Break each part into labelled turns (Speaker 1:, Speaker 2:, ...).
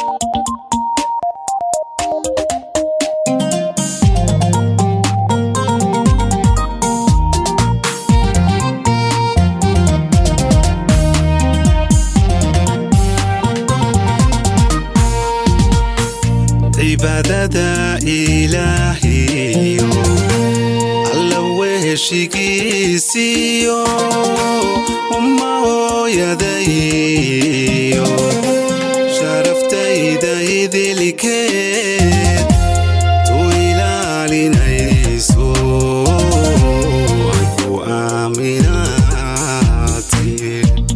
Speaker 1: cibaadada ilaahiyo alla weheshigiisiyo umma hooyadayo sharaftayda idilikeed tu ilaalinayso aan ku aaminaati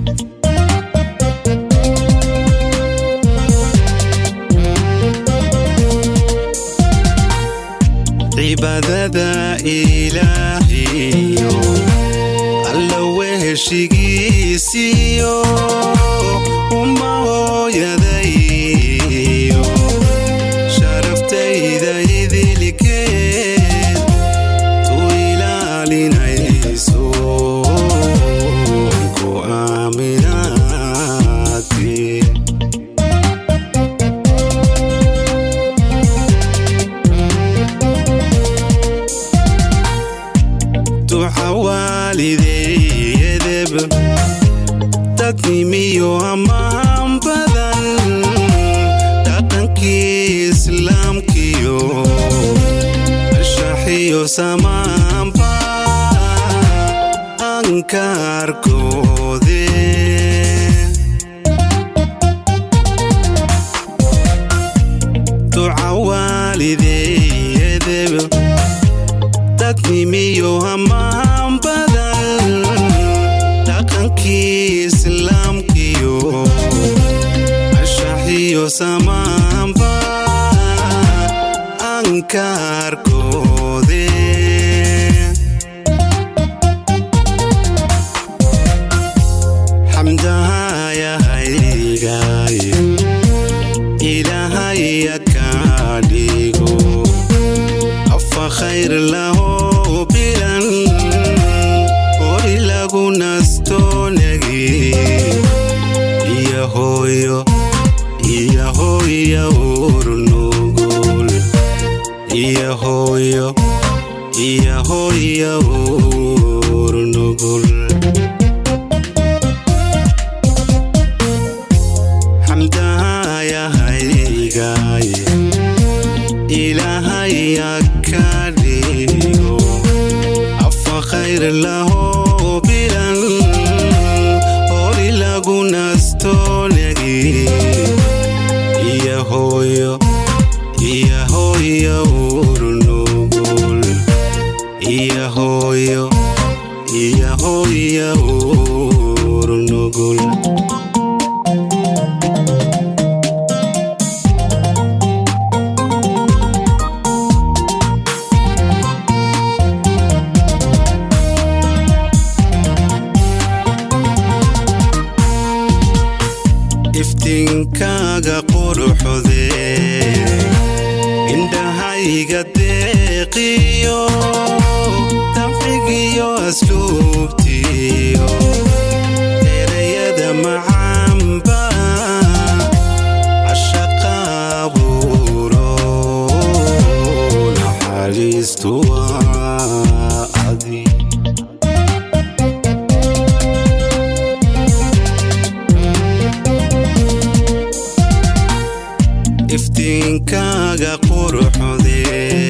Speaker 1: cibaadada ilaahiyo alla weheshigiisiyo umma hooyadayo sharaftayda idilikeed tu ilaalinayso aan ku aaminaati duca waalideeyadeb dadnimiyo ammaan badan dhaqankii islaamkiyo anshaxiyo samaanba ankaarkoode duca waalideeyadeb dadnimiyo ammaan badan dhaqankii islaamkiyo anshaxiyo samaanba ankaarkoode xamdahayahaygaay ilaahaya kaa dhigo afa khayr laho bilan hori lagu nastoonagi iyo hooyo iyo hooya urnugul iyo hooyo iyo hooya urnugul xamdahayahaygaay ilaahaya ka dhigo afa khayr laho bilan hori lagu nastoonagi iyo hooyo iyo hooya urnugul iyo hooyo iyo hooya urnugul iftiinkaaga quruxde indhahayga deeqiyo dabcigiyo asluubtiyo erayada macaanba cashaqaabuuro naxariistu waa adi iftiinkaaga quruxde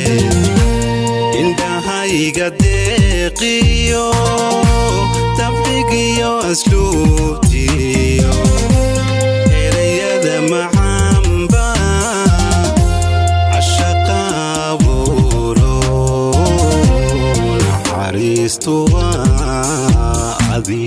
Speaker 1: indhahayga deeqiyo dabcigiyo asluubtiyo erayada macaanba cashaqaabuuro naxariistu waa adi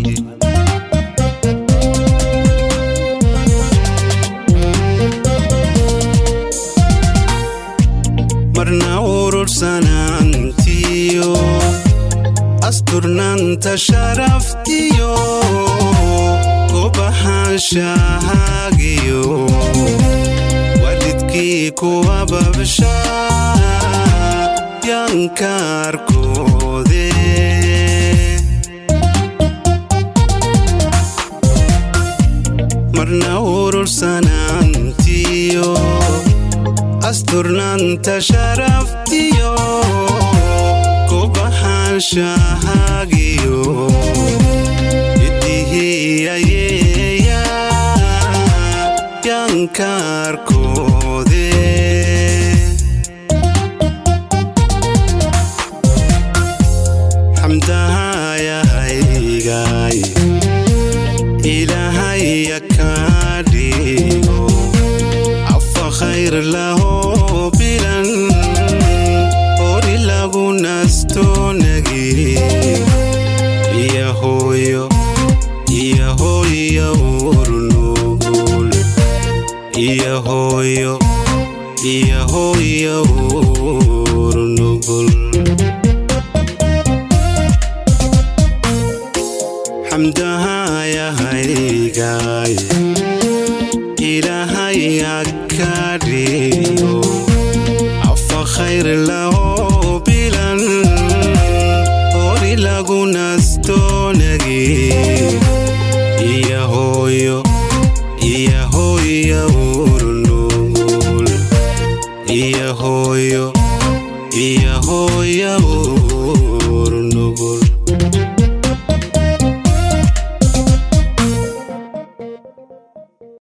Speaker 1: marna urursanaantiyo asturnaanta sharaftiyo gobahaanshahaagiyo walidkii kuwa babsha yankaarkoode marna urursanaantiyo asturnaanta sharaftiyo kubaxaanshahaagiyo idihiyayeeya yankaarkoode xamdahayahaygaay ilaahaya kaa dhigo afa khayr laho bilan hori lagu nastoonagi iyo hooyo iyo hooyo urnugul iyo hooyo iyo hooyo urnugul xamdahayahaygaay ilaahaya ka dhigo afa khayr laho bilan hori lagu nastoonagi iyo hooyo iyo hooyo urnugul iyo hooyo iyo hooyo urnugul